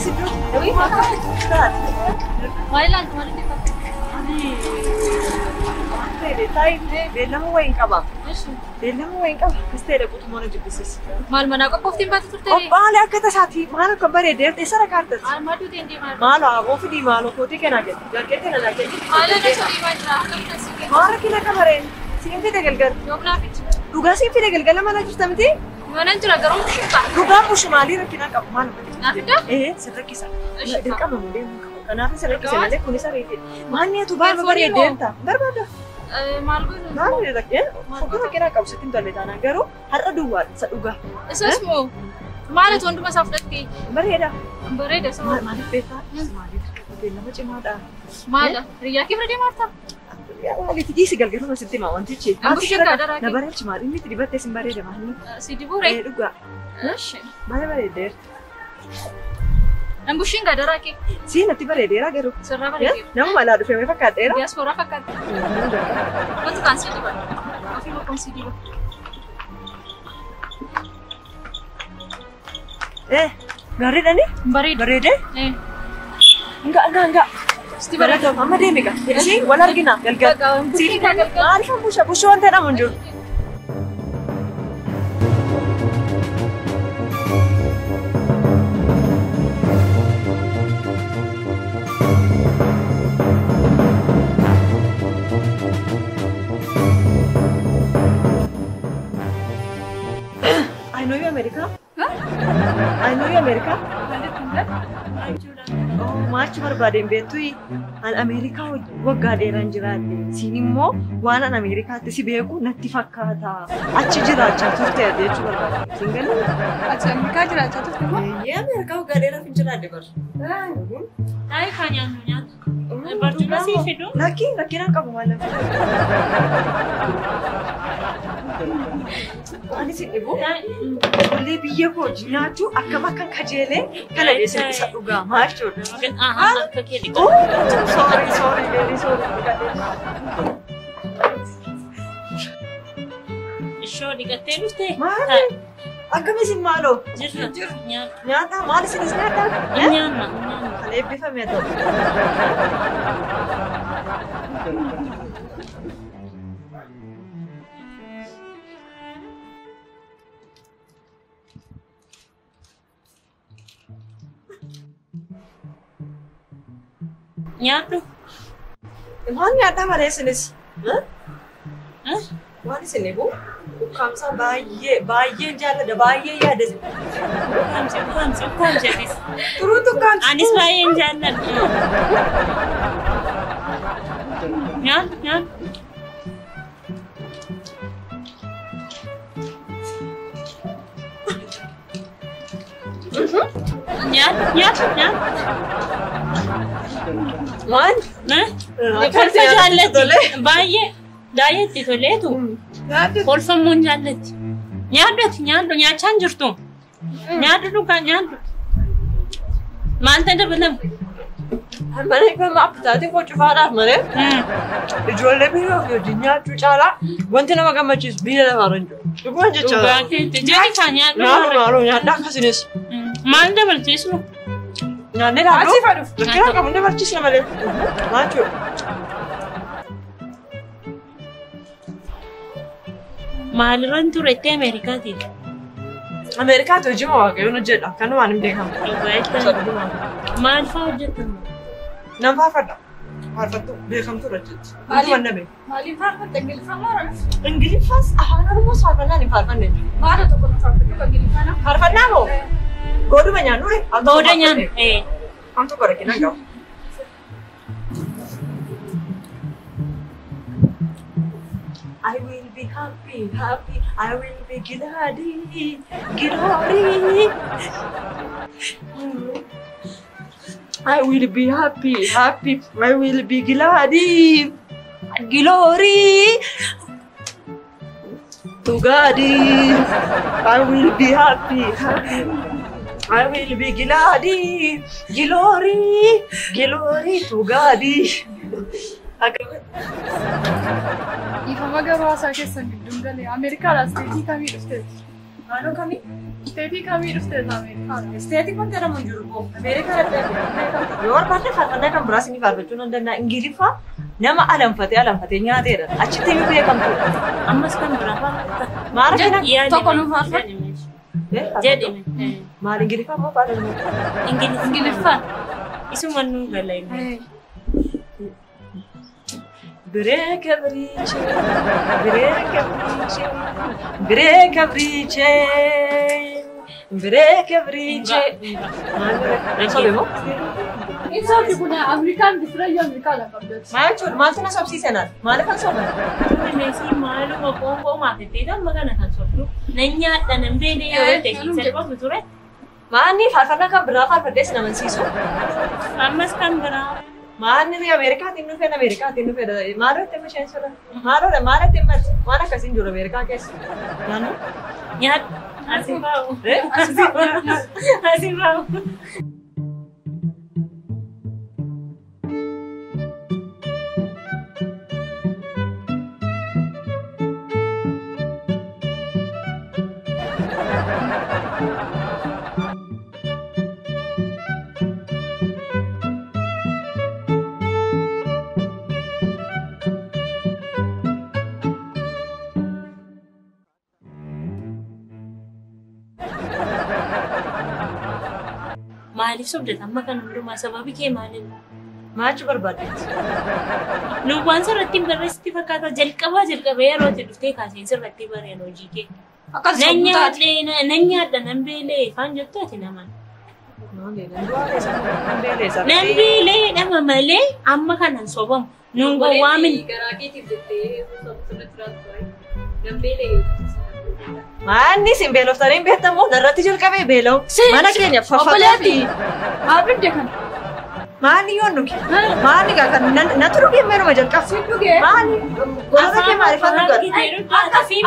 si iddoo Maal ilaaltu maal inni fakkaata? beellama wayiin qaba. Beellama wayiin qaba. Akkas ta'e dhaquutu mana jibbisiisa. Maal manaa qophooftiin baatu turte? Qophaa'alee akka tasaati maal akka bareedee eessa dhaqaartas? Maaltu deemtee maal? Maal aboo fidii maaloo kootii kennaa jedhu. Jarqeetti na laajee. Maal irra sorii maal jira? Akkamitti asii kennu? Maara kina qabareen. Siin fide galgal. Yoomnaaf itti. Dhugaa siin fide galgala mana jirta miti? Manan jira garuu mushuuqa. Dhugaan bushi maalii rakkina qabu maal? Naaf iddaa? Ee sirrakkisa. Ishee Dirqama malee hin qabu. Kanaaf sirrakkisa malee kunis ariitee. Maanni atu baay'ee bareedee ta'a. Barbaada. Maal godhu? Maal rakkina? Fuuldura kina qabu sitti hin tolle taanaan garuu har'a duwwaadha isa dhugaa. Isas moo maalitu hunduma isaa fudhattee? Bareeda. Bareeda isa Maal maaliif beektaa? Maaliif beellama cimaadha. Maala? Riyyaa kee bira deemaa jirta? Maaliif dhiisi galgaluma sitti himaa wantichi. Namni ishee gaadaraa Na bareechi maali? Inni itti dibattee sin bareeda maali? Si dibuure? Ee dhugaa. Baay'ee bareedeera. Nambushiin gaadaraa kee Siin natti bareedeera garuu. sirraa bareedeera. Nama alaa dhufee fakkaadheera. Diyaaspooraa fakkaata. Wanti kaan si diba. Ofii bakkoon si diba. Eh gaariidhani? Bareeda. Bareedee? Eh, Nga nga nga. Sitti bareeda. Amma deemi gaa. Ishee wal argina galgal. Bakka bushii kaa galgal. Maaliif busha bushii wanta jedhamu hin jiru. I know you America. I know you America. Oh, maachi barbaadeen beektu an Ameerikaa waggaa dheeraan jiraadhe. Siin immoo waan an Ameerikaatti si beeku natti fakkaata. Achi jiraachaa turte jechuu barbaade. Siin galii? Ati Ameerikaa jiraachaa turte moo? Eeyyee Ameerikaa waggaa dheeraaf hin jiraadhe bara. Taa'ee kaan nyaannu nyaata. Barcuma sii fidu. Lakkii lakkiin qabu maal Ani si dhibu. Ijoollee biyya koo nyaachuu akkam akkan kajeelee kana dheessan isa dhugaa maal jechuudha. Ahaa, akka kee dhiqatu. Oh, sorry, sorry, very sorry. Ishoo dhiqattee dhuftee? Maali? Akkamisin maaloo? Jirra. Nyaata. Nyaata maal isinis nyaata? Nyaanna. Nyaanna. Kan eebbifame ta'u. Nyaadhu. Maal nyaata malee isinis? Eh? Waan isin eegu? Ukkaamsaa baay'ee baay'een jaalladha baay'ee yaada. Ukkaamsi ukkaamsi ukkaamsi atis. Turuutu ukkaamsa. Anis baay'een jaalladha. Nyaadhu nyaadhu. Nyaadhu nyaadhu nyaadhu. Maal? Eh? Akkamitti Kolfa nyaata tolee? jaallatti. Baay'ee daayyetti toleetu. Nyaata Kolfamuun jaallatti. Nyaadhu ati nyaadhu nyaachaa hin jirtu. Nyaadhu dhugaa nyaadhu. Maal ta'e dabalamu? mana eegama appitaatii koo cufaadhaaf malee ijoollee biyya ofii wajjin nyaachuu caalaa wanti nama gammachiisu biyya lafaarra hin jiru. Dhuguma jecha. Dhugaa keetti. Jali kaa nyaadhu. Nyaadhu maaloo nyaadhaa akkasinis. Maal dabalchiisnu? Nyaannee laaduu. Asii fadhu. Rakkina qabu ni barsiisna malee. Maachuu. Maalirran turettee Ameerikaatiin? Ameerikaatti hojii moo waaqayyoon hojjedha. Akkanumaan hin beekamu. Dhugaa Maal fa'aa hojjetamu? Nan faarfadha. Faarfattu beekamtuudha jechuudha. Maaliif? Dhuguma nabe. Maaliif faarfatta Ingiliffaa moo Oromoo? Ingiliffaas afaan Oromoos faarfannaan hin faarfanne. Maala tokko nu faarfadhu kan Ingiliffaana? Faarfannaa moo? Gooduma nyaannu ree? Booda nyaannu. Eh. Waan tokko rakkina qabu. I will be happy, happy. I will be glad, glory. I will be happy, happy. I will be glad, glory. To God, I will be happy, happy. I will be glad, glory, glory to God. Dhiifama garuu haasaa keessan gidduun galee Ameerikaadhaas beekii kamii dhufteeti? Naannoo kamii? Isteetii kamii dhufte Ameerikaa? Isteetii kan jedhamu hin jiru boo. Ameerikaa adda addaa. Yoo barbaadde faarfannaa kan biraas ni faarfachuu nan danda'a. Ingiliffaa nama alanfatee alanfatee nyaateedha. Achitti ni beekamtu. Ammas kan biraa faarfatta. Maara kana? Tokko nu faarfadhu. Jedhime. Maal Ingiliffaa moo afaan Oromoo? Ingiliffaan. Isuma nuu gala inni. Breeka biriiche, breeka biriiche, breeka biriiche, breeka biriiche. Maal bire? Sobe moo? Insaati kun Ameerikaan bisirayyo Ameerikaa lafa abdatti. Maal jechuudha? Maaltu na sobsiise naaf? Maaliif kan soban? Meesii maaluma qoonqoo maafattee amma kana kan sobdu. Nan nyaadha nan beelee yoo ta'e salphatu ture. Maanni faarfannaa kan biraa faarfadhee sin amansiisu? Ammas kan biraa. Maanni Ameerikaatiin dhufee Ameerikaatiin dhufee maaloo itti misheen sirra? Maaloodha maal itti himatu? Waan akkasiin jiru Ameerikaa keessa? Naannoo? Nyaadha. Asii baa'u. Eh? Asii baa'u. Asii baa'u. Maaliif sobdata amma kan hundumaa sababi kee maaliif? Maachuu barbaaddeetti? Nu waan sirratti hin barreessitti fakkaata jalqabaa jalqabee yeroo itti dhuftee kaaseen sirratti bareen hojii kee. Akkas Nan sobdu taate. nyaadhee nan nyaadha nan beelee faan jettu ati naman. Nan beelee dhama malee amma kanan sobamu. Nun gowwaamin. Garaa keetiif jettee sirriitti jiraatu Nan beelee. Maanni isin beeloftanii hin beektamoo narratti jalqabee beela'u. Mana keenya Obboleetti. faffagaatti. Abidde kan. Maanni yoo nuki? Maanni gaa kan natti dhugee meeruma jalqaba. Sin dhugee. Maanni gorora kee maaliif akka godha?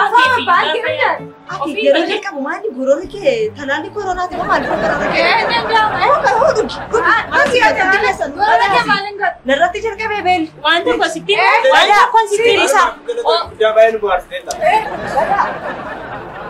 Ati yeroo jalqabu maanni gorora kee talaalli koronaati moo maaliif gorora kee? Ee danda'ama. Moo kan hoo dhugi? Maanni yaa kan dhiyeessan. Gorora kee maaliin godha? Narratti jalqabee beelli. Waan tokko sitti Eh, waan tokko sitti Isa. Guddaa baay'ee nu bohaarsiteetta.